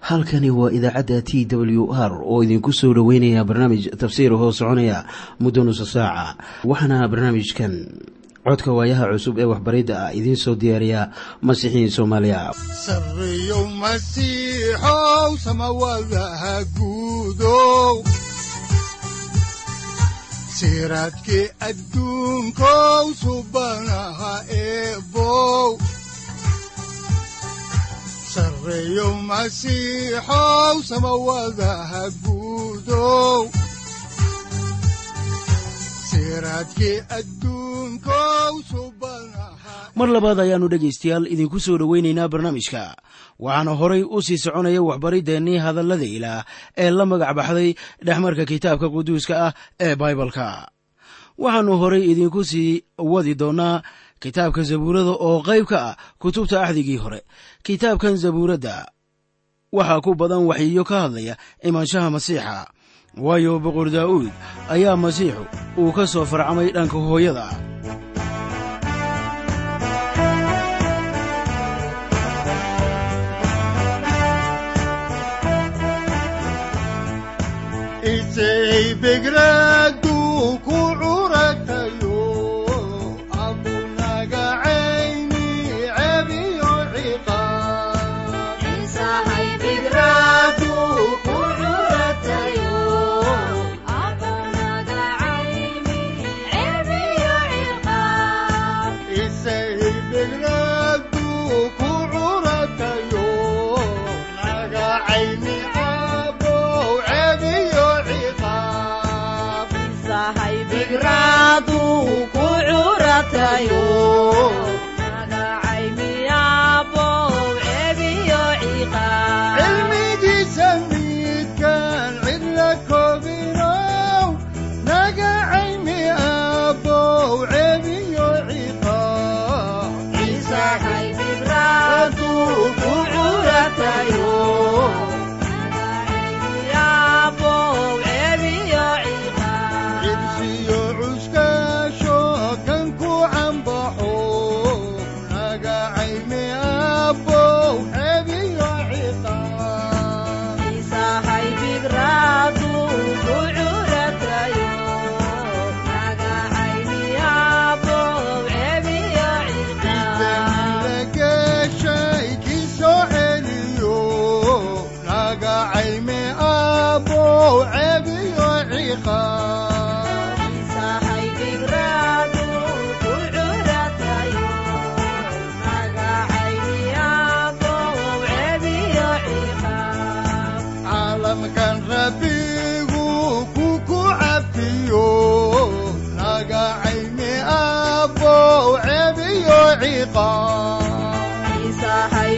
halkani waa idaacadda t w r oo idinku soo dhoweynaya barnaamij tafsiir hoo soconaya muddo nusa saaca waxaana barnaamijkan codka waayaha cusub ee waxbaridda ah idiin soo diyaariya masiixiin soomaaliya sareyow masiixow samawadaha guudow siraadkii adduunkow subanaha eebow sareyow masiixow samawadaha guudow siraadkii adduunkow subanaha mar labaad ayaannu dhegaystayaal idinku soo dhoweynaynaa barnaamijka waxaana horay u sii soconaya waxbariddeenii hadallada ilaah ee la magac baxday dhexmarka kitaabka quduuska ah ee baibalka waxaannu horay idinku sii wadi doonnaa kitaabka zabuurada oo qayb ka ah kutubta axdigii hore kitaabkan zabuuradda waxaa ku badan waxyiyo ka hadlaya imaanshaha masiixa waayo boqor daa'uud ayaa masiixu uu ka soo farcamay dhanka hooyada isay begraadu ku curatayo abunagacayni cebiyo ciqaab isay begraadu ku curatayo nagacayni abow cebiyo ciqaab cilmigiisa midkaan cidla koobinow nagacayni abow cebiyo ciqaab cibsiyo cuskaasho kan ku cambaxo nagacayni abow cebiyo ciqaab lageshay kii soo celiyo nagacayme abow cebiyo ciqaab caalamkan rabbigu ku ku cafiyo nagacayme abow cebiyo ciqaab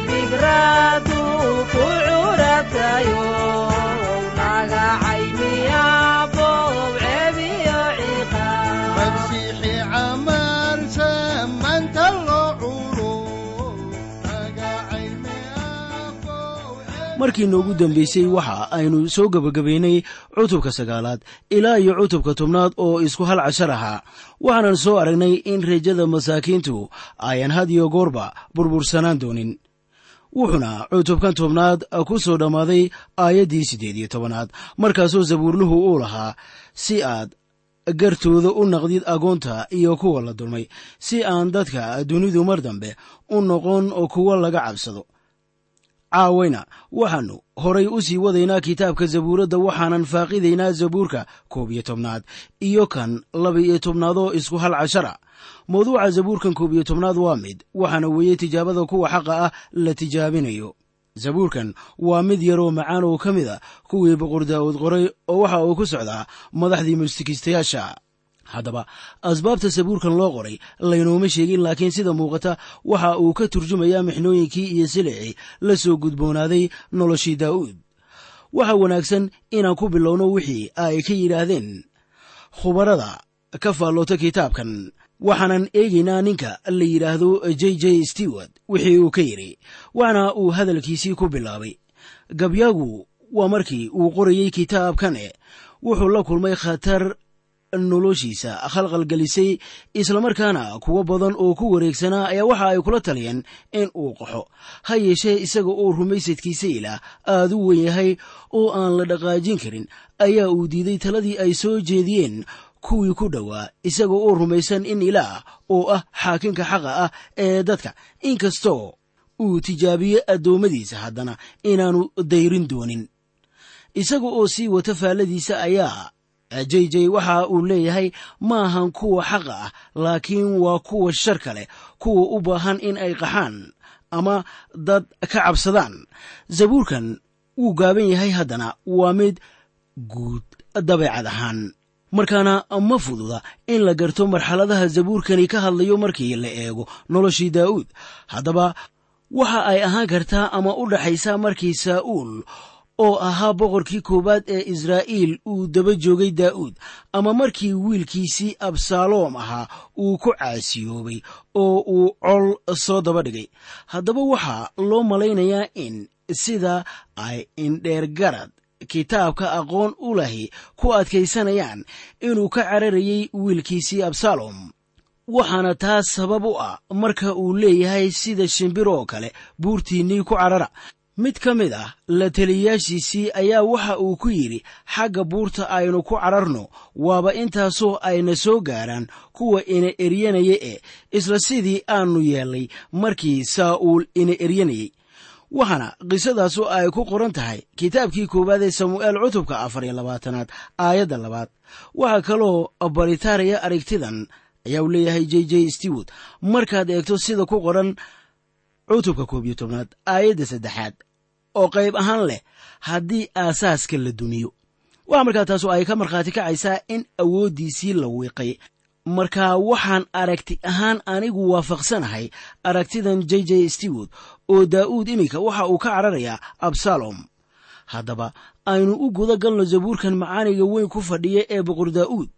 masiixi camalsa manta loo culo nagacayme abow markii noogu dambaysay waxa aynu soo gebagabaynay cutubka sagaalaad ilaa iyo cutubka tobnaad oo isku hal cashar ahaa waxaanan soo aragnay in rajada masaakiintu ayan had iyo goorba burbursanaan doonin wuxuuna cutubkan tobnaad ku soo dhammaaday aayaddii siddeed iyo tobanaad markaasoo sabuurluhu uu lahaa si aad gartooda u naqdid agoonta iyo kuwa la dulmay si aan dadka dunidu mar dambe u noqon kuwa laga cabsado caawayna waxaannu horay u sii wadaynaa kitaabka zabuuradda waxaanan faaqidaynaa zabuurka koob iyo tobnaad iyo kan laba iyo tobnaad oo isku hal cashara mawduuca zabuurkan koob iyo tobnaad waa mid waxaana weeye tijaabada kuwa xaqa ah la tijaabinayo zabuurkan waa mid yaroo macaan oo ka mid a kuwii boqor daa'uud qoray oo waxa uu ku socdaa madaxdii mustikiistayaasha haddaba asbaabta sabuurkan loo qoray laynooma sheegin laakiin sida muuqata waxa uu ka turjumayaa mixnooyinkii iyo silicii la soo gudboonaaday noloshii daa'uud waxaa wanaagsan inaan ku bilowno wixii ay ka yidhaahdeen khubarada ka faalloota kitaabkan waxaanan eegaynaa ninka la yidhaahdo j j stewart wixii uu ka yidhi waxaana uu hadalkiisii ku bilaabay gabyaagu waa markii uu qorayey kitaabkane wuxuu la kulmay khatar noloshiisa khalqalgelisay islamarkaana kuwo badan oo ku wareegsanaa ayaa waxa ay kula taliyeen in uu qaxo ha yeeshee isaga oo rumaysadkiisa ilaah aad u wen yahay oo aan la dhaqaajin karin ayaa uu diiday taladii ay soo jeediyeen kuwii ku dhowaa isaga oo rumaysan in ilaah oo ah xaakinka xaqa ah ee dadka inkastoo uu tijaabiye addoommadiisa haddana inaanu dayrin doonin isaga oo sii wata faalladiisa ayaa j j waxa uu leeyahay maahan kuwa xaqa ah laakiin waa kuwa sharka leh kuwa u baahan in ay qaxaan ama dad ka cabsadaan zabuurkan wuu gaaban yahay haddana waa mid guud dabeecad ahaan markaana ma fududa in la garto marxaladaha zabuurkani ka hadlayo markii la eego noloshii daa'uud haddaba waxa ay ahaan kartaa ama u dhaxaysaa markii saa'uul oo ahaa boqorkii koowaad ee israa'iil uu daba joogay daa'uud ama markii wiilkiisii absaaloom ahaa uu ku caasiyoobay oo uu col soo daba dhigay haddaba waxaa loo malaynayaa in sida ay indheergarad kitaabka aqoon u lahi ku adkaysanayaan inuu ka cararayay wiilkiisii absalom waxaana taas sabab u ah marka uu leeyahay sida shimbir oo kale buurtiinnii ku carara mid ka mid ah la taliyayaashiisii ayaa waxa uu ku yidhi xagga buurta aynu ku cararno waaba intaasoo ayna soo gaaraan kuwa ina eryanaya ee isla sidii aanu yeellay markii saa'uul ina eryanayey waxaana qisadaasu ay ku qoran tahay kitaabkii koowaad ee samu'eel cutubka afar iyo labaatanaad aayadda labaad waxaa kaloo baritaaraya aragtidan ayaa uu leeyahay j j stewart markaad eegto sida ku qoran cutubka koob iyo tobnaad aayadda saddexaad oo qayb ahaan leh haddii aasaaska la dumiyo waxaa markaa taasu ay ka markhaati kacaysaa in awooddiisii la wiiqay markaa waxaan aragti ahaan anigu waafaqsanahay aragtidan j j stewart oo daa'uud iminka waxa uu ka cararayaa absalom haddaba aynu u guda galno zabuurkan macaaniga weyn ku fadhiya ee boqor daa'uud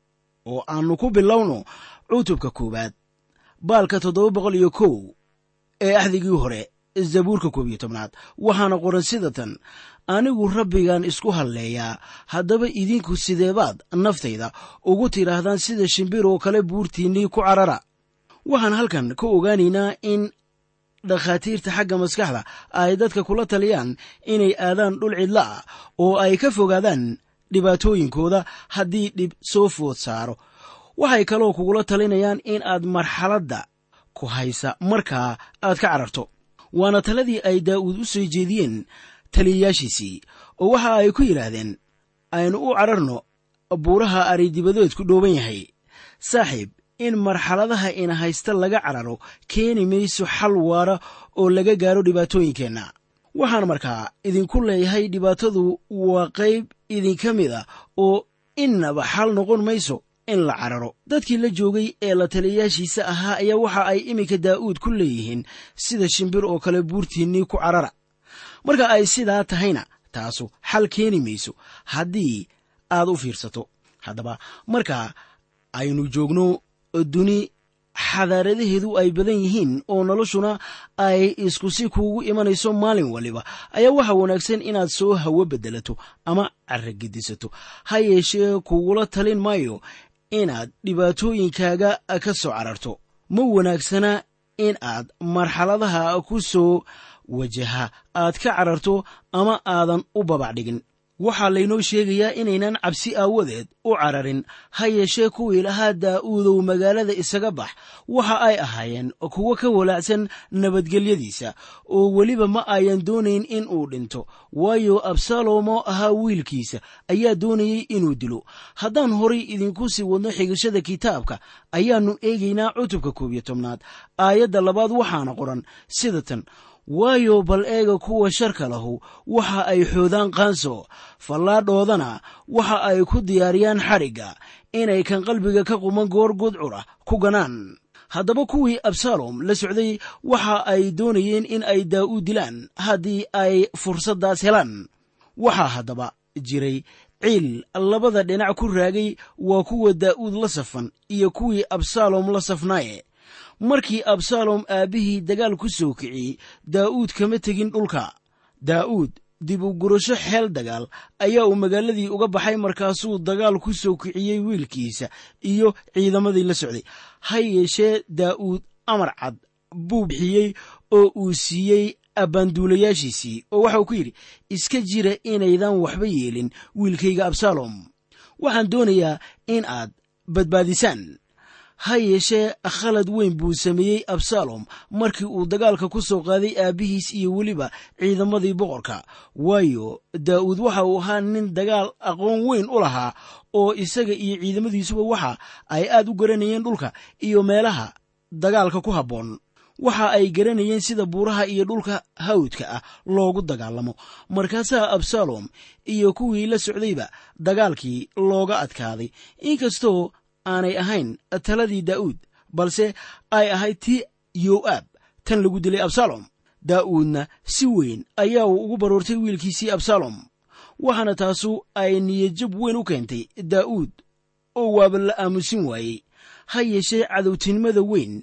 oo aannu ku bilowno cutubka koowaad baalka toddoba boqol iyo kow ee axdigii hore zabuurka koob iyo tobnaad waxaana qoran sida tan anigu rabbigan isku halleeyaa haddaba idinku sideebaad naftayda ugu tidhaahdaan sida shimbir oo kale buurtiinnii ku carara waxaan halkan ka ogaanaynaa in dhakhaatiirta xagga maskaxda ay dadka kula taliyaan inay aadaan dhul cidla ah oo ay ka fogaadaan dhibaatooyinkooda haddii dhib soo food saaro waxay kaloo kugula talinayaan in aad marxaladda ku haysa markaa aad ka cararto waana taladii ay daa'uud u soo jeediyeen taliyayaashiisii oo waxa ay ku yidhaahdeen aynu u cararno buuraha aridibadeedku dhooban yahay saaxiib in marxaladaha ina haysta laga cararo keeni mayso xal waara oo laga gaaro dhibaatooyinkeenna waxaan markaa idinku leeyahay dhibaatadu waa qayb idinka mid ah oo innaba xal noqon mayso in la cararo dadkii la joogay ee la taliyayaashiisa ahaa ayaa waxa ay iminka daa'uud ku leeyihiin sida shimbir oo kale buurtiinnii ku carara marka ay sidaa tahayna taasu xal keeni mayso haddii aad u fiirsato haddaba marka aynu joogno duni xadaaradaheedu ay badan yihiin oo noloshuna ay isku si kuugu imanayso maalin waliba ayaa waxa wanaagsan inaad soo hawo beddelato ama carragedisato ha yeeshee kugula talin maayo inaad dhibaatooyinkaaga ka soo cararto ma wanaagsana in aad marxaladaha ku soo wajaha aad ka cararto ama aadan u babac dhigin waxaa laynoo sheegayaa inaynan cabsi aawadeed u cararin ha yeeshee kuwii lahaa daa'uudow magaalada isaga bax waxa ay ahaayeen kuwo ka walaacsan nabadgelyadiisa oo weliba ma ayan doonayn in uu dhinto waayo absalom oo ahaa wiilkiisa ayaa doonayey inuu dilo haddaan horay idinku sii wadno xigashada kitaabka ayaannu eegaynaa cutubka koob iyo tobnaad aayadda labaad waxaana qoran sida tan waayo bal eega kuwa sharka lahu waxa ay xoodaan qaanso fallaadhoodana waxa ay ku diyaariyaan xadhigga inay kan qalbiga ka quman goor gudcur ah ku ganaan haddaba kuwii absalom la socday waxa ay doonayeen in ay daa'uud dilaan haddii ay fursaddaas helaan waxaa haddaba jiray ciil labada dhinac ku raagay waa kuwa daa'uud la safan iyo kuwii absalom la safnaaye markii absalom aabbihii dagaal ku soo kiciyey daa'uud kama tegin dhulka daa'uud dib u gurasho xeel dagaal ayaa uu magaaladii uga baxay markaasuu dagaal ku soo kiciyey wiilkiisa iyo ciidamadii la socday ha yeeshee daa'uud amar cad buu bixiyey oo uu siiyey abbaanduulayaashiisii oo waxauu ku yidhi iska jira inaydan waxba yeelin wiilkayga absalom waxaan doonayaa in aad badbaadisaan ha yeeshee khalad weyn buu sameeyey absalom markii uu dagaalka ku soo qaaday aabbihiis iyo weliba ciidamadii boqorka waayo daa'uud waxa uu ahaa nin dagaal aqoon weyn u lahaa oo isaga iyo ciidamadiisuba waxa ay aad u garanayeen dhulka iyo meelaha dagaalka ku habboon waxa ay garanayeen sida buuraha iyo dhulka hawdka ah loogu dagaalamo markaasaa absalom iyo kuwii la socdayba dagaalkii looga adkaaday inkastoo aanay ahayn taladii daa'uud balse ay ahayd tii yo'aab tan lagu dilay absalom daa'uudna si weyn ayaa uu ugu baroortay wiilkiisii absalom waxaana taasu ay niyadjab weyn u keentay daa'uud oo waaba la aamusin waayey ha yeeshee cadowtinimada weyn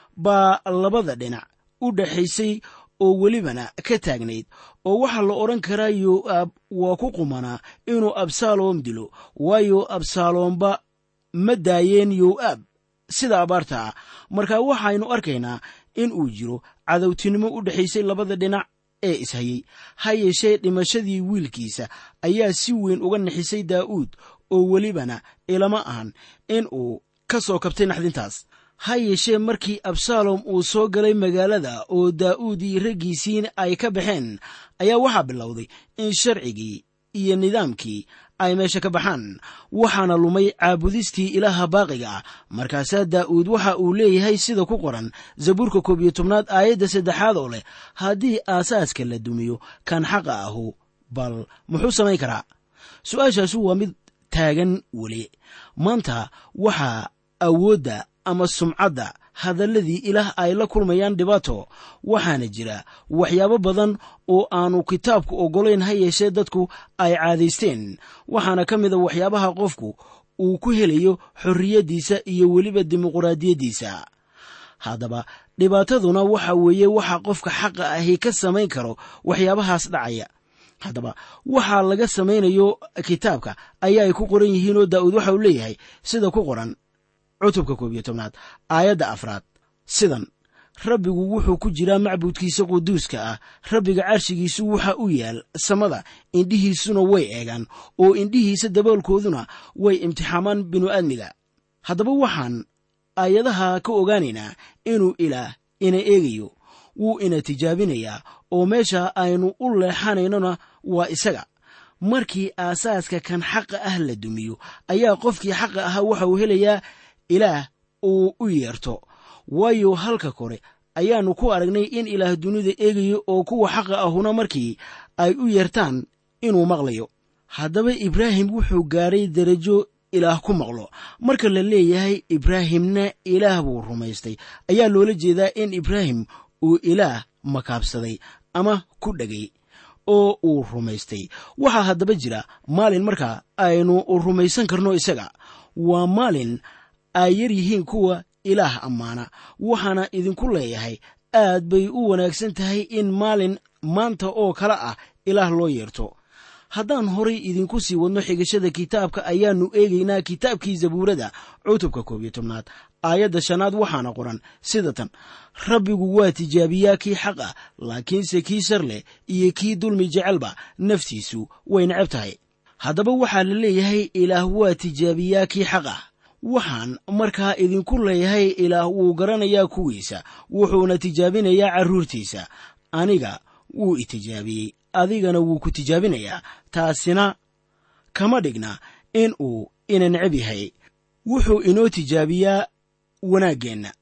baa labada dhinac u dhaxaysay oo welibana ka taagnayd oo waxaa la odhan karaa yo'aab waa ku qumanaa inuu absalom dilo waayo absalomba ma daayeen yo'aab sida abaarta ah marka waxaynu arkaynaa in uu jiro cadowtinimo u dhexaysay labada dhinac ee ishayey ha yeeshee dhimashadii wiilkiisa ayaa si weyn uga nixisay daa'uud oo welibana ilama ahan in uu ka soo kabtay naxdintaas ha yeeshee markii absalom uu soo galay magaalada oo daa'uud iyo raggiisiin ay ka baxeen ayaa waxaa bilowday in sharcigii iyo nidaamkii ay meesha ka baxaan waxaana lumay caabudistii ilaaha baaqiga ah markaasaa daa'uud waxa uu leeyahay sida ku qoran zabuurka koob iyo tobnaad aayadda saddexaad oo leh haddii aasaaska la dumiyo kan xaqa ahu bal muxuu samayn karaa su-aashaasu waa mid taagan weli maanta waxaa awoodda ama sumcadda hadalladii ilaah ay la kulmayaan dhibaato waxaana jira waxyaabo badan oo aanu kitaabku oggolayn ha yeeshee dadku ay caadaysteen waxaana ka mida waxyaabaha qofku uu ku helayo xorriyaddiisa iyo weliba dimuquraadiyaddiisa haddaba dhibaataduna waxa weeye waxa qofka xaqa ahi ka samayn karo waxyaabahaas dhacaya haddaba waxaa laga samaynayo kitaabka ayaa ay ku qoran yihiin oo daa'uud waxa uu leeyahay sida ku qoran cutubka koob iyo tobnaad aayadda afraad sidan rabbigu wuxuu ku jiraa macbuudkiisa quduuska ah rabbiga carshigiisu waxa u yaal samada indhihiisuna way eegaan oo indhihiisa daboolkooduna way imtixaamaan binu-aadmiga haddaba waxaan aayadaha ka ogaanaynaa inuu ilaah ina eegayo wuu ina tijaabinayaa oo meesha aynu u leexanaynona waa isaga markii aasaaska kan xaqa ah la dumiyo ayaa qofkii xaqa ahaa waxa uu helayaa ilaah uu u yeerto waayo halka kore ayaannu ku aragnay in ilaah dunida eegayo oo kuwa xaqa ahuna markii ay u yeertaan inuu maqlayo haddaba ibraahim wuxuu gaadhay derajo ilaah ku maqlo marka la leeyahay ibraahimna ilaah buu rumaystay ayaa loola jeedaa in ibraahim uu ilaah makaabsaday ama ku dhegay oo uu rumaystay waxaa haddaba jira maalin marka aynu rumaysan karno isaga waa maalin ay yar yihiin kuwa ilaah ammaana waxaana idinku leeyahay aad bay u wanaagsan tahay in maalin maanta oo kale ah ilaah loo yeerto haddaan horay idinku sii wadno xigashada kitaabka ayaannu eegaynaa kitaabkii zabuurada cutubka koob iyo tobnaad aayadda shanaad waxaana qoran sida tan rabbigu waa tijaabiyaa kii xaq ah laakiinse kii shar leh iyo kii dulmi jecelba naftiisu way necab tahay haddaba waxaa la leeyahay ilaah waa tijaabiyaa kii xaq ah waxaan markaa idinku leeyahay ilaah wuu garanayaa kuwiisa wuxuuna tijaabinayaa carruurtiisa aniga wuu itijaabiyey adigana wuu ku tijaabinayaa taasina kama dhigna in uu ina necab yahay wuxuu inoo tijaabiyaa wanaaggeenna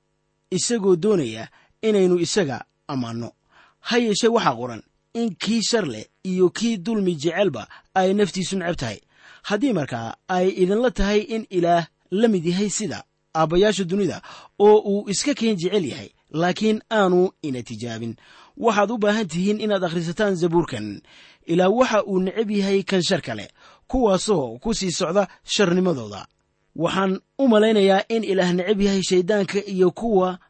isagoo doonaya inaynu isaga ammaanno ha yeeshee waxaa qoran in kii shar leh iyo kii dulmi jecelba ay naftiisu necab tahay haddii markaa ay idinla tahay in ilaah la mid yahay sida aabbayaasha dunida oo uu iska keen jecel yahay laakiin aanu ina tijaabin waxaad u baahan tihiin inaad akhrisataan zabuurkan ilaa waxa uu necab yahay kan shar kale kuwaasoo ku sii socda sharnimadooda waxaan u malaynayaa in ilaah necab yahay shayddaanka iyo kuwa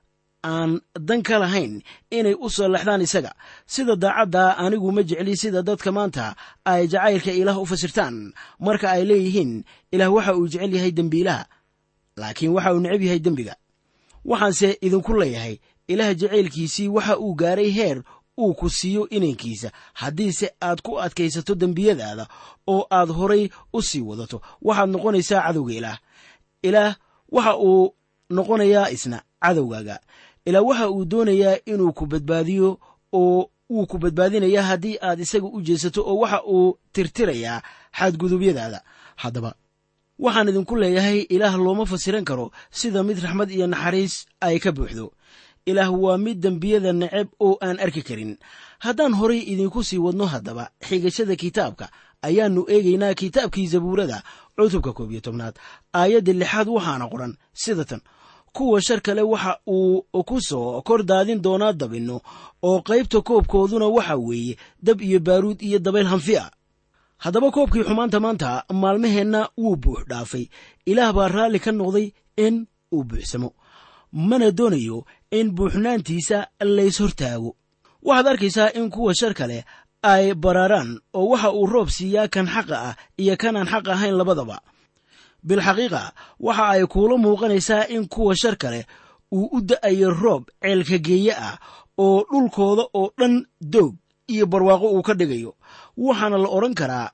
aan dan ka lahayn inay u sallaxdaan isaga sida daacadda anigu ma jecli sida dadka maanta ay jacaylka ilaah u fasirtaan marka ay leeyihiin ilaah waxa uu jecel yahay dembiilaha laakiin waxa uu necab yahay dembiga waxaanse idinku leeyahay ilaah jacaylkiisii waxa uu gaaray heer uu ku siiyo inankiisa haddiise aad ku adkaysato dembiyadaada oo aad horay u sii wadato waxaad noqonaysaa cadowga ilaah ilaah waxa uu noqonayaa isna cadowgaaga ilaah waxa uu doonayaa inuu ku badbaadiyo oo wuu ku badbaadinayaa haddii aad isaga u jeesato oo waxa uu tirtirayaa xadgudubyadaada haddaba waxaan idinku leeyahay ilaah looma fasiran karo sida mid raxmad iyo naxariis ay ka buuxdo ilaah waa mid dembiyada neceb oo aan arki karin haddaan horay idinku sii wadno haddaba xigashada kitaabka ayaannu eegaynaa kitaabkii zabuurada cutubka koob iyo tobnaad aayadda lixaad waxaana qoran sida tan kuwa shar kale waxa uu ku soo kor daadin doonaa dabinno oo qaybta koobkooduna waxa weeye dab iyo baaruud iyo dabayl hanfi a haddaba koobkii xumaanta maanta maalmaheenna wuu buux dhaafay ilaah baa raalli ka noqday in uu buuxsamo mana doonayo in buuxnaantiisa lays hortaago waxaad arkaysaa in kuwa shar kale ay baraaraan oo waxa uu roob siiyaa kan xaqa ah iyo kanaan xaq ahayn labadaba bilxaqiiqa waxa ay kuula muuqanaysaa in kuwa shar kale uu u da'ayo roob ceelkageeye ah oo dhulkooda oo dhan doog iyo barwaaqo uu ka dhigayo waxaana la odhan karaa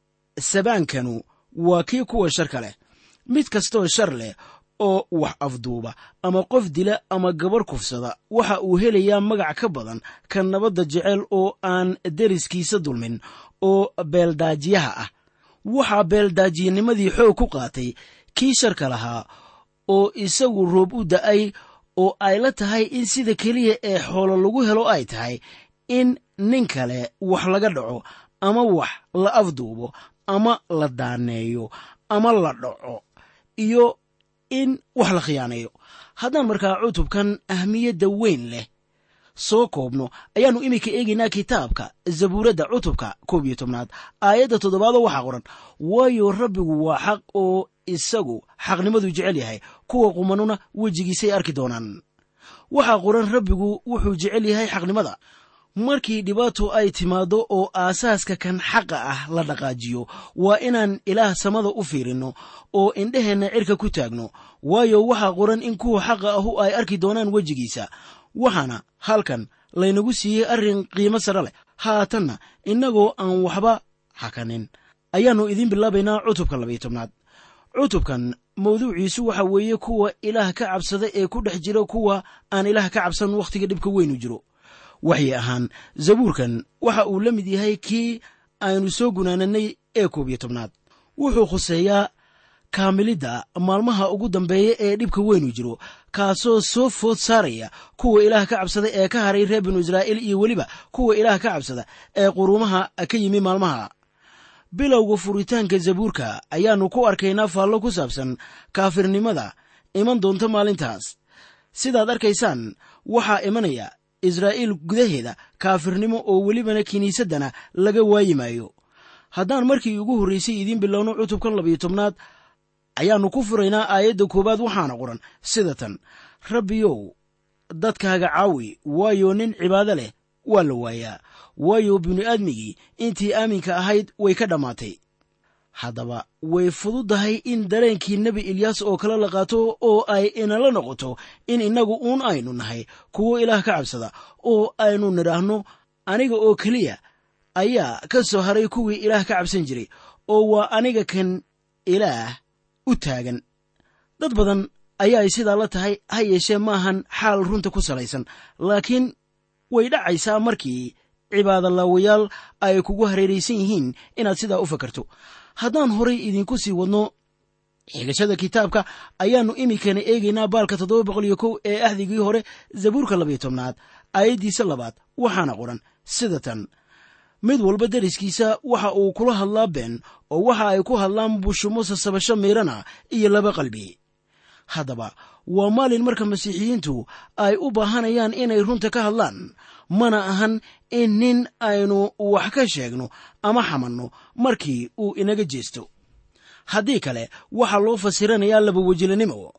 sabaankanu waa kii kuwa shar ka leh mid kastoo shar leh oo wax afduuba ama qof dila ama gabar kufsada waxa uu helayaa magac ka badan ka nabadda jecel oo aan deriskiisa dulmin oo beeldaajiyaha ah waxaa beeldaajiyanimadii xoog ku qaatay kii sharka lahaa oo isagu roob u da'ay oo ay la tahay in sida keliya ee xoolo lagu helo ay tahay in nin kale wax laga dhaco ama wax la afduubo ama la daaneeyo ama la dhaco iyo in wax la khiyaaneeyo haddaan markaa cutubkan ahmiyadda weyn leh soo koobno ayaannu iminka eegaynaa kitaabka zabuuradda cutubka koob iyo tobnaad aayadda toddobaadoo waxaa qoran waayo rabbigu waa xaq oo isagu xaqnimaduu jecel yahay kuwa qumanuna wejigiisay arki doonaan waxaa qoran rabbigu wuxuu jecel yahay xaqnimada markii dhibaato ay timaaddo oo aasaaska kan xaqa ah la dhaqaajiyo waa inaan ilaah samada u fiirinno oo indheheenna cirka ku taagno waayo waxaa qoran in kuwa xaqa ahu ay arki doonaan wejigiisa waxaana halkan laynagu siiyey arrin qiimo sare leh haatanna innagoo aan waxba hakanin ayaannu idiin bilaabaynaa cutubka labayo tobnaad cutubkan mawduuciisu waxa weeye kuwa ilaah ka cabsada ee ku dhex jira kuwa aan ilaah ka cabsan wakhtiga dhibka weynu jiro waxyi ahaan zabuurkan waxa uu la mid yahay kii aynu soo gunaananay ee koob iyo tobnaad wuxuu khuseeyaa kaamilidda maalmaha ugu dambeeya ee dhibka weynu jiro kaasoo soo food saaraya kuwa ilaah ka cabsada ee ka haray reer binu israa'iil iyo weliba kuwa ilaah ka cabsada ee quruumaha ka yimi maalmaha bilowga furitaanka zabuurka ayaannu ku arkaynaa faallo ku saabsan kaafirnimada iman doonta maalintaas sidaad arkaysaan waxaa imanaya israa'iil gudaheeda kaafirnimo oo welibana kiniisaddana laga waayi maayo haddaan markii ugu horraysay idiin bilowno cutubkan labayo tobnaad ayaannu ku furaynaa aayadda koowaad waxaana qoran sida tan rabbiyow dadkaaga caawi waayo nin cibaado leh waa la waayaa waayo bini'aadmigii intii aaminka ahayd way ka dhammaatay haddaba way fududdahay in dareenkii nebi ilyaas oo kale la qaato oo ay inala noqoto in innagu uun aynu nahay kuwo ilaah ka cabsada oo aynu nidhaahno aniga oo keliya ayaa ka soo haray kuwii ilaah ka cabsan jiray oo waa aniga kan ilaah u taagan dad badan ayaa ay sidaa la tahay ha yeeshee maahan xaal runta ku salaysan laakiin way dhacaysaa markii cibaadolaawayaal ay kugu hareeraysan yihiin inaad sidaa u fakarto haddaan horay idinku sii wadno xigashada kitaabka ayaannu iminkana eegaynaa baalka toddoba boqol iyo kow ee ahdigii hore zabuurka labayo tobnaad aayaddiisa labaad waxaana qoran sida tan mid walba deriskiisa waxa uu kula hadlaa been oo waxa ay ku hadlaan bushumo sasabasho miirana iyo laba qalbi haddaba waa maalin marka masiixiyiintu ay u baahanayaan inay runta ka hadlaan mana ahan in nin aynu wax ka sheegno ama xamanno markii uu inaga jeesto haddii kale waxaa loo fasiranayaa labawejilanimo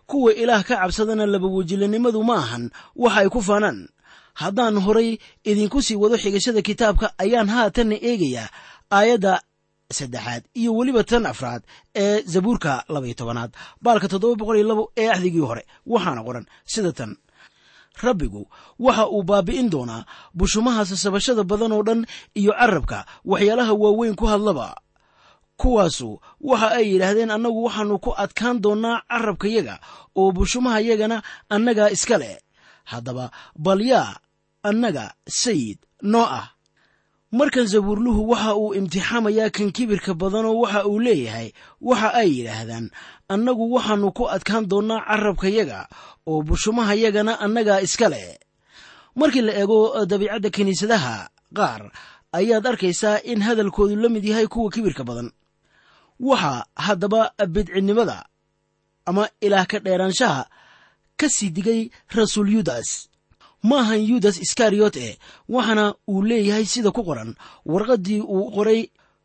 kuwa ilaah ka cabsadana labawejilanimadu ma ahan waxa ay ku faanaan haddaan horay idinku sii wado xigashada kitaabka ayaan haatanna eegayaa aayadda saddexaad iyo weliba tan afraad ee zabuurka labaiyo tobanaad baalka toddoba boqol iyo labo ee axdigii hore waxaana qoran sida tan rabbigu waxa uu baabi'in doonaa bushumaha sasabashada badan oo dhan iyo carabka waxyaalaha waaweyn ku hadlaba kuwaasu waxa ay yidhaahdeen annagu waxaannu ku adkaan doonnaa carabkayaga oo bushumaha yagana annagaa iska leh haddaba bal yaa annaga sayid noo ah markan zabuurluhu waxa uu imtixaamayaa kan kibirka badanoo waxa uu leeyahay waxa ay yidhaahdaan annagu waxaannu ku adkaan doonnaa carabkayaga oo bushumahayagana annagaa iska leh markii la eego dabiicadda kiniisadaha qaar ayaad arkaysaa in hadalkoodu la mid yahay kuwa kibirka badan waxaa haddaba bidcinnimada ama ilaah ka dheeraanshaha ka sii digay rasuul yudas ma ahan yudas iskariyot e waxaana uu leeyahay sida ku qoran warqaddii uu qoray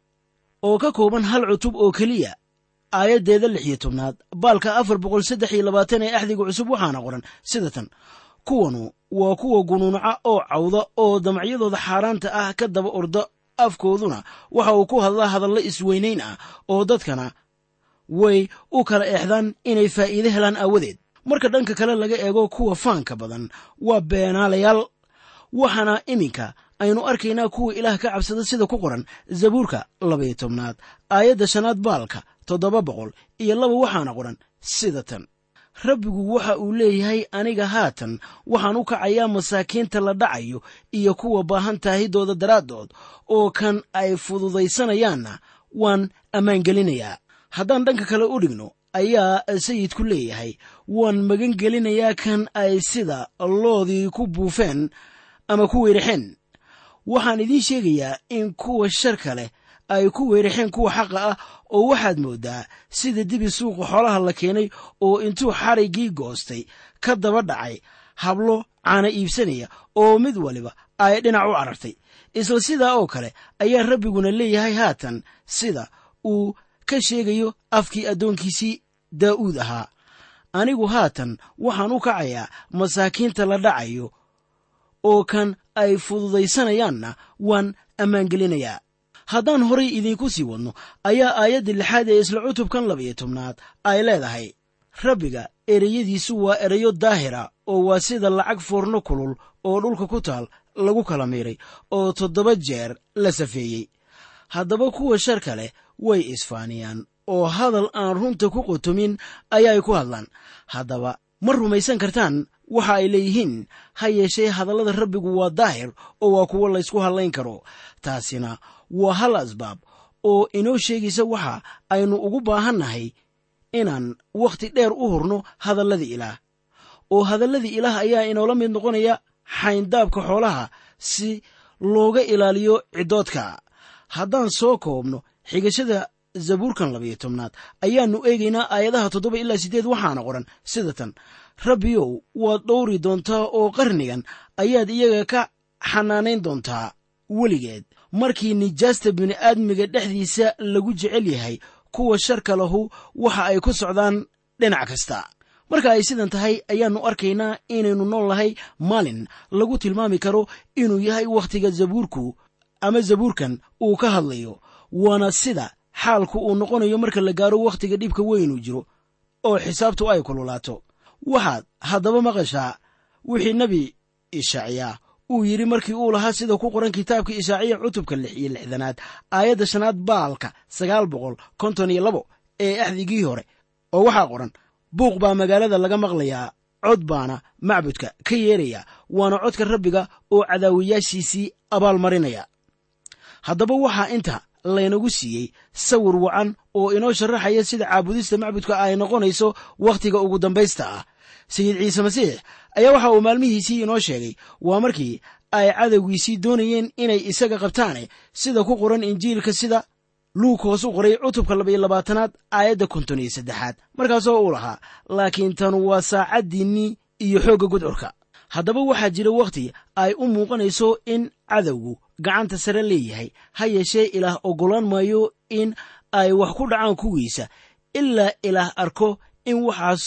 oo ka kooban hal cutub oo keliya aayaddeeda lix iyo tobnaad baalka afar boqol saddex iyo labaatan ee axdiga cusub waxaana qoran sida tan kuwanu waa kuwa gunuunaca oo cawda oo damacyadooda xaaraanta ah ka daba orda afkooduna waxa uu ku hadlaa hadallo isweynayn ah oo dadkana way u kala eexdaan inay faa'iide helaan aawadeed marka dhanka kale laga eego kuwa faanka badan waa beenaalayaal waxaana iminka aynu arkaynaa kuwa ilaah ka cabsada sida ku qoran zabuurka labaiyo tobnaad aayadda shanaad baalka toddoba boqol iyo laba waxaana qoran sida tan rabbigu waxa uu leeyahay aniga haatan waxaan u kacayaa masaakiinta la dhacayo iyo kuwa baahan taahidooda daraaddood oo kan ay fududaysanayaanna waan ammaangelinayaa haddaan dhanka kale u dhigno ayaa sayidku leeyahay waan magan gelinayaa kan ay sida loodii ku buufeen ama ku weeraxeen waxaan idiin sheegayaa in kuwa sharka leh ay ku weeraxeen kuwa xaqa ah oo waxaad mooddaa sida dibi suuqa xoolaha la keenay oo intuu xariggii goostay ka daba dhacay hablo caana iibsanaya oo mid waliba ay dhinac u carartay isla sidaa oo kale ayaa rabbiguna leeyahay haatan sida uu ka sheegayo afkii addoonkiisii daa'uud ahaa anigu haatan waxaan u kacayaa masaakiinta la dhacayo oo kan ay fududaysanayaanna waan ammaangelinayaa haddaan horay idiinku sii wadno ayaa aayadda lixaad ee isla cutubkan labaiyo tobnaad ay leedahay rabbiga ereyadiisu waa erayo daahira oo waa sida lacag foorno kulul oo dhulka ku taal lagu kala miiray oo toddoba jeer la safeeyey haddaba kuwa sharka leh way isfaaniyaan oo hadal aan runta ku qotomin ayaay ku hadlaan haddaba ma rumaysan kartaan waxa ay leeyihiin ha yeeshee hadallada rabbigu waa daahir oo waa kuwo laysku hadlayn karo taasina waa hal asbaab oo inoo sheegaysa waxa aynu ugu baahannahay inaan wakhti dheer u hurno hadalladii ilaah oo hadalladii ilaah ayaa inoola mid noqonaya xayndaabka xoolaha si looga ilaaliyo ciddoodka haddaan soo koobno xigashada zabuurkan labayo tobnaad ayaannu eegaynaa aayadaha toddoba ilaa siddeed waxaana qoran sida tan rabbiyow waad dhowri doontaa oo qarnigan ayaad iyaga ka xanaanayn doontaa weligeed markii nijaasta bini'aadmiga dhexdiisa lagu jecel yahay kuwa sharka lahu waxa ay ku socdaan dhinac kasta marka ay sidan tahay ayaannu arkaynaa inaynu nool nahay maalin lagu tilmaami karo inuu yahay wakhtiga zabuurku ama zabuurkan uu ka hadlayo waana sida xaalku uu noqonayo marka la gaaro wakhtiga dhibka weynuu jiro oo xisaabtu ay kululaato waxaad haddaba maqashaa wixii nebi ishaaciyaa uu yidhi markii uu lahaa sida ku qoran kitaabka ishaaciya cutubka lix iyo lixdanaad aayadda shanaad baalka sagaal boqol konton iyo labo ee axdigii hore oo waxaa qoran buuq baa magaalada laga maqlayaa cod baana macbudka ka yeeraya waana codka rabbiga oo cadaawiyaashiisii abaalmarinaya haddaba waxaa inta laynagu siiyey sawir wacan oo inoo sharaxaya sida caabudista macbudka ay noqonayso wakhtiga ugu dambaysta ah sayid ciise masiix ayaa waxa uu maalmihiisii inoo sheegay waa markii ay cadowgiisii doonayeen inay isaga qabtaane sida ku qoran injiilka sida luug hoos u qoray cutubka labaiyo labaatanaad aayadda konton iyo saddexaad markaasoo uu lahaa laakiin tanu waa saacaddiinnii iyo xoogga gudcurka haddaba waxaa jira wakhti ay u muuqanayso in cadowgu gacanta sare leeyahay ha yeeshee ilaah oggolaan maayo in ay wax ku dhacaan kuwiisa ilaa ilaah arko in waxaas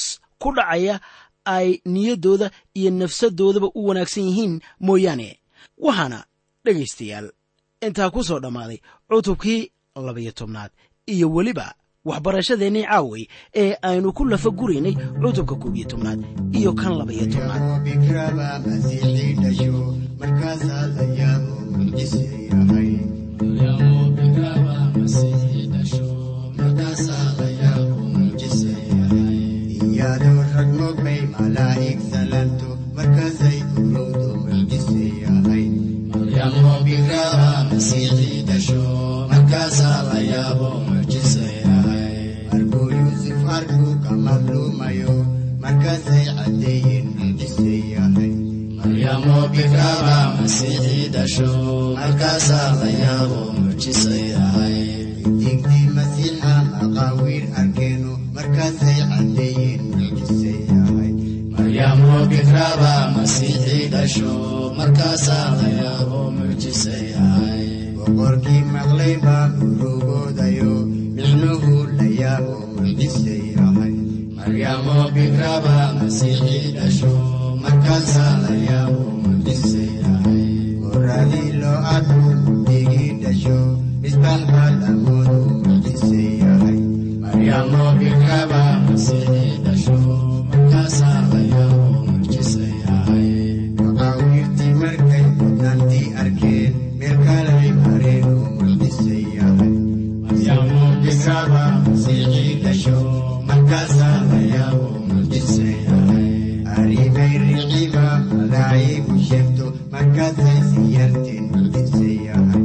ku dhacaya ay niyaddooda iyo nafsadoodaba u wanaagsan yihiin mooyaane waxaana dhegaystayaal intaa ku soo dhammaaday cutubkii labayo tobnaad iyo weliba waxbarashadeennii caaway ee aynu ku lafa guraynay cutubka koob iyo tobnaad iyo kan labayo tobnaad bikraba masiixii dhasho markaasaa la yaabo mucjise yahay iyadoo rag mogbay malaa'ig salanto markaasay urowdo mucjise yahay markuu yuusuf arkuu ka madluumayo markaasay caddeeyeen mucjise yahay digdii masiixa maqaawiir arkeeno markaasay caddeeyeen mucjise yahay boqorkii maqlay baa urugoodayo micnuhu la yaabo mucjise yahay markaasaa la yaabo mucjise yahay goradii loo arku digii dhasho misbaax baa lamoodu mucjise yahay maqaawiirtii markay mudnaantii arkeen meel kalay mareen oo mucjise yahay markaasaa la yaabo mucjise yahay arrimay riciba malaa'igu sheegto markaasay siyarteen mucjise yahay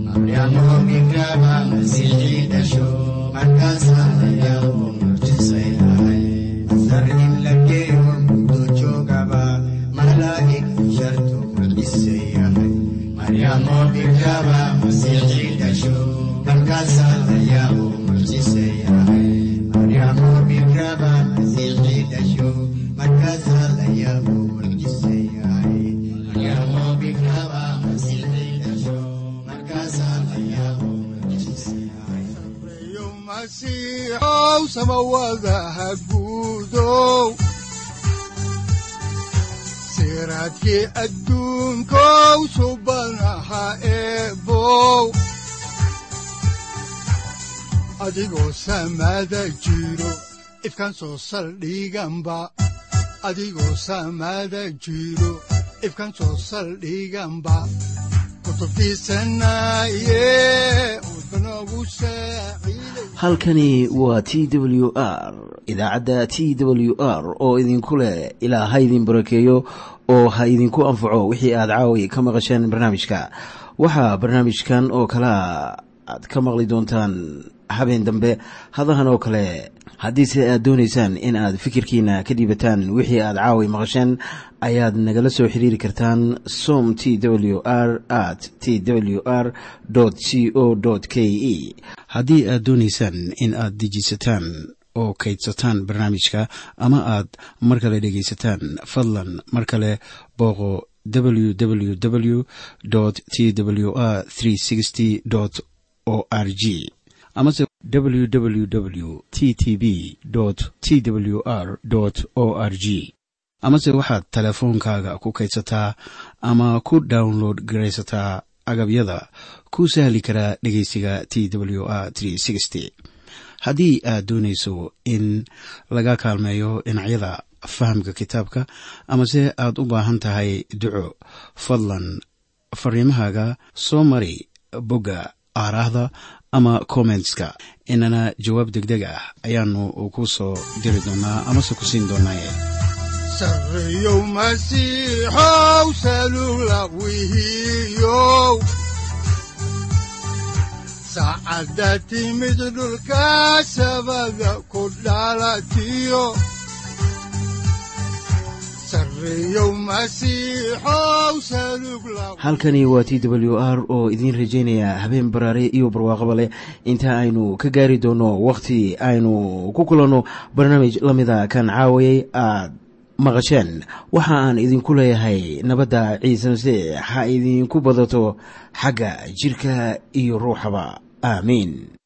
markaasaa la yaabo mucjise yahay masar in la geeyo muddo joogaba malaa'ig sharto mucjise yahay markaasaa la yaabo mucjise yahay maryaamo bikraba masiixii dhasho markaasaa la yaabo mucjise yahay maryaamo bikraba masiixii dhasho markaasaa la yaabo mucjise yahay yo masiixow samawadaha guudow siraadkii adduunkow subanaha eebow adigoo samada jiro ifkan soo saldhiganba adigoo samada jiro ifkan soo saldhiganba kutubtiisanaye udbanogu saaciiday halkani waa t w r idaacadda t w r oo idinku leh ilaa ha idin barakeeyo oo ha idinku anfaco wixii aad caawi ka maqasheen barnaamijka waxaa barnaamijkan oo kalea aad ka maqli doontaan habeen dambe hadahan oo kale haddiise aad doonaysaan in aad fikirkiina ka dhiibataan wixii aad caawi maqasheen ayaad nagala soo xiriiri kartaan som t w r at t w r c o k e haddii aad doonaysaan in aad dejisataan oo kaydsataan barnaamijka ama aad mar kale dhegaysataan fadlan mar kale booqo www t w r o r g amase www t t b t w r o r g amase waxaad teleefoonkaaga ku kaydsataa ama ku download garaysataa agabyada ku sahli karaa dhegeysiga t w r haddii aad doonayso in laga kaalmeeyo dhinacyada fahamka kitaabka amase aad u baahan tahay duco fadlan fariimahaaga soo mari bogga aaraahda ama kommentska inana jawaab degdeg ah ayaanu ku soo diri doonaa amase ku siin doonaaye sarreyow masiixow salula wihiyow saacadda timid dhulka sabada ku dhalatiyo sarreyow masiixow salug la halkani waa t w r oo idiin rajaynaya habeen baraare iyo barwaaqaba leh inta aynu ka gaari doono wakhti aynu ku kulanno barnaamij la mida kan caawayay aad maqasheen waxa aan idinku leeyahay nabadda ciise masiix ha idinku badato xagga jirka iyo ruuxaba aamiin